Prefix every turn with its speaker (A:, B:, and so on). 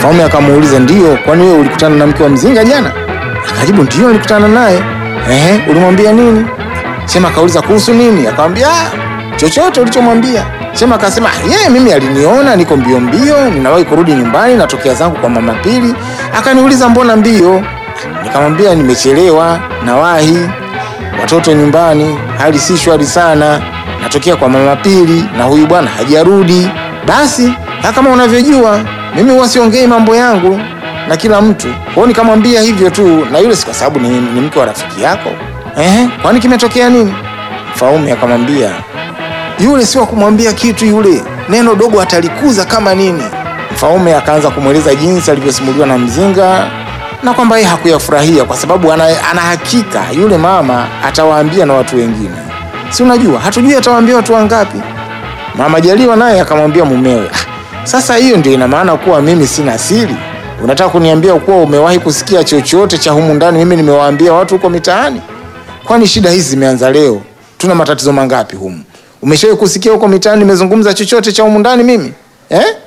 A: Mfaume akamuuliza ndio, kwani wewe ulikutana na mke wa mzinga jana? Akajibu ndio, nilikutana naye. Ehe, ulimwambia nini? Sema akauliza kuhusu nini? Akamwambia "Ah, chochote ulichomwambia. Sema akasema "Ah, yeye mimi aliniona niko mbio mbio, ninawahi kurudi nyumbani, natokea zangu kwa mama Pili. Akaniuliza mbona mbio? Nikamwambia nimechelewa, nawahi watoto nyumbani, hali si shwari sana, natokea kwa mama Pili na huyu bwana hajarudi. Basi na kama unavyojua mimi huwa siongei mambo yangu na kila mtu, kwa hiyo nikamwambia hivyo tu, na yule si kwa sababu ni, ni mke wa rafiki yako. Ehe, kwani kimetokea nini? Mfaume akamwambia yule si wa kumwambia kitu, yule neno dogo atalikuza kama nini. Mfaume akaanza kumweleza jinsi alivyosimuliwa na mzinga na kwamba yeye hakuyafurahia kwa sababu ana, ana hakika yule mama atawaambia na watu wengine. Si unajua, hatujui atawaambia watu wangapi. Mama Jaliwa naye akamwambia mumewe, "Ah, sasa hiyo ndio ina maana kuwa mimi sina siri? Unataka kuniambia kuwa umewahi kusikia chochote cha humu ndani mimi nimewaambia watu huko mitaani? Kwani shida hizi zimeanza leo? Tuna matatizo mangapi humu? Umeshawahi kusikia huko mitaani nimezungumza chochote cha humu ndani mimi eh?